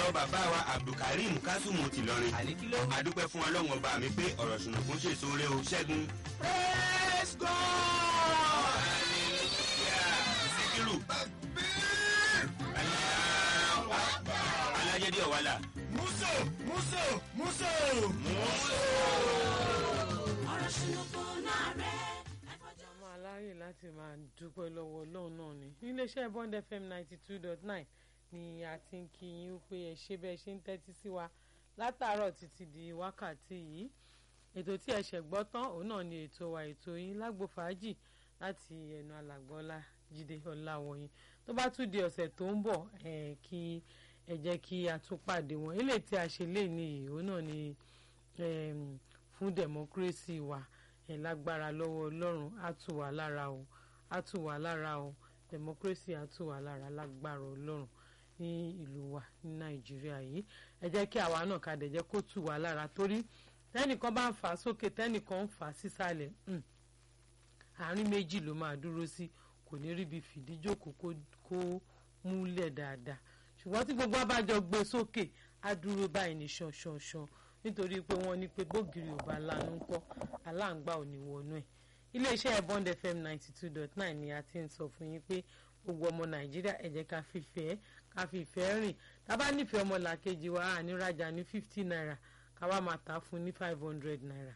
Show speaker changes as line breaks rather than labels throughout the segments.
lọ́wọ́ bàbá wa abdulkareem kásùmù tìlọrin
àlékíló.
adúpẹ́ fún ọlọ́run ọba mi pé ọ̀rọ̀ ṣùnùkún ṣèso rẹ o ṣẹ́gun.
praise God.
síkírù alájẹdí ọ̀wálà.
muso muso muso.
ọ̀rọ̀ ṣùnùkùn náà rẹ̀ ẹ̀fọ́jọ́.
máa aláyè láti máa dúpẹ́ lọ́wọ́ ọlọ́run náà ni níléeṣẹ́ bond fm ninety two dot nine ni a ti ń kí yín pé ẹ ṣe bẹ́ẹ̀ ṣe ń tẹ́tí sí wa látàárọ̀ títí di wákàtí yìí ètò tí ẹ ṣẹ̀ gbọ́ tán òun náà ni ètò wa ètò yín lágbo fàájì láti ẹnu alàgbọ́lá jíde ọláwọ̀yìn tó bá tún di ọ̀sẹ̀ tó ń bọ̀ ẹ̀ kí ẹ jẹ́ kí a tún pàdé wọn eléyìí tí a ṣe lé ní òun náà ni em, fún democracy wa ẹ̀ lágbára lọ́wọ́ ọlọ́run á tù wá lára o á tù wá lára o democracy á tù wá lára lágbára ọlọ́run ní ìlú wa ní nàìjíríà yìí ẹ jẹ́ kí àwa náà ká dẹ̀ jẹ́ kó tù wá lára torí tẹ́nìkan bá ń fà á sókè tẹ́nìkan ń fà á sísàlẹ̀ um, àárín méjì ló máa dúró sí kò ní ríbi fìdíjókòó kó kó múlẹ̀ dáadáa ṣùgbọ́n tí gbogbo abájọ gbé sókè á dúró báyìí ní ṣanṣanṣan nítorí pé wọ́n ní pé bógiri ò bá lanu ńkọ́ aláǹgbá ò ní wọnú ẹ̀ iléeṣẹ́ bond fm ninety two dot nine ni a ti ń sọ fún yín pé gbogbo ọmọ nàìjíríà ẹ jẹ́ ká fìfẹ́ ká fìfẹ́ rìn tá bá nífẹ̀ẹ́ ọmọ làkejì wa à ní rajà ní fifty naira ká wá máa tà á fún ní five hundred naira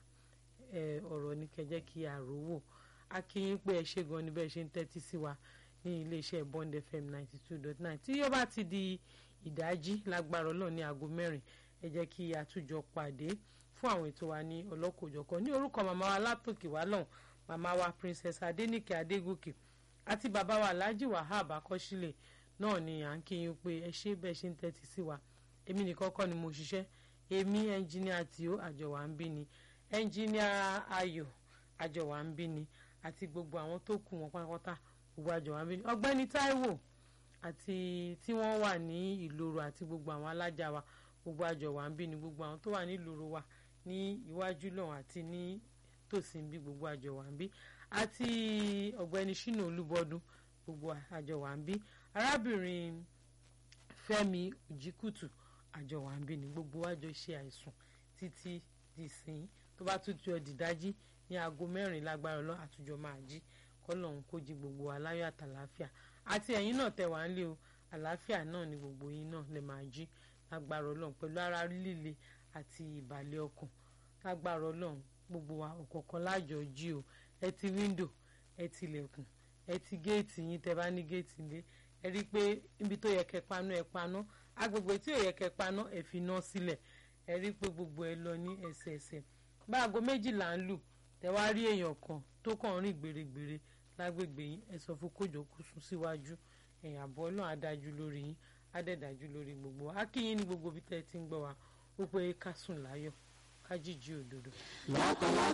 ẹ ọ̀rọ̀ ní kẹjẹ́ kí a rò wò a kí yín pé ẹ ṣe gan ni bẹ́ẹ̀ ṣe ń tẹ́tí sí wa ní iléeṣẹ́ bond fm ninety two dot nine tí yóò bá ti di ìdájí lágbára ọlọ́run ní aago mẹ́rin ẹ jẹ́ kí a tún jọ pàdé fún àwọn ètò wa ní ọlọ́kòjọ̀kan ní orúkọ màmá wa látòkè wá lọ́hùn màmá wa princess adéníkè adégòkè àti bàbá wa alhaji wahab akọ́sílẹ̀ náà ni à ń kí yín pé ẹ ṣe bẹ́ẹ̀ ṣe ń tẹ́tí sí wa èmi nìkan kọ́ ni mo ṣiṣẹ́ èmi ẹnjìníà tìó àjọwà ń bí ni ẹnjìníà ayọ̀ àjọwà ń bí ni àti gbogbo àwọn tó kù wọn pátápátá gbogbo àjọwà ń bí ni ọgbẹ́ni táíwò àti tí wọ́n wà ní ìloro àti gbogbo àwọn alájà wa gbogbo àjọwà ń bí ni gbogbo àwọn tó wà ní ìloro wa ní iwájú lọ́hùn àti ní tòsí ń bí gbogbo àjọwà ń bí àti ọ̀gbẹ́ni ṣínà olúbọdún gbogbo àjọwà ń bí arábìnrin fẹ́mi òjìkùtù àjọwà ń bí ni gbogbo àjọ ṣe àìsùn títí di sìn tó bá tún jọ dìdájí ní aago mẹ́rin lágbára ọlọ́run àtúnjọ máa jí kọ́lọ́hún kó jí gbogbo wa láyọ̀ àtàláfíà àti ẹ̀yin náà tẹ̀ wá ń lé o àlàáfíà náà ni gbogbo yín náà lè máa jí lágbára ọlọ́run pẹ̀lú ara líle àti ìbàlẹ̀ ọkàn lágbára ọlọ́run gbogbo wa ọ̀kọ̀ọ̀kan lájọ jí o ẹ ti wíńdò ẹ ti ilẹ̀kùn ẹ ti géètì yín tẹ bá ní géètì lé ẹ rí i pé ibi tó yẹ kẹ́ paná ẹ paná agbègbè tí ò yẹ kẹ́ paná ẹ fi iná sílẹ̀ ẹ rí i pé gbogbo ẹ lọ ní ẹsẹẹsẹ bá aago méjìlá ń lù tẹ wá rí èèyàn kan tó kàn ń rìn gbèrègbèrè lágbègbè yín ẹ sọ fún kójọ kó sún síwájú ẹ̀yìn àbọ̀ náà á dájú lórí yín á dẹ̀ dájú lórí gbogbo wa á kí yín ní gbogbo bí tẹ́ ẹ ti ń gbọ́ wa ó pé ká sùn láyọ̀ ká jíjí òdodo.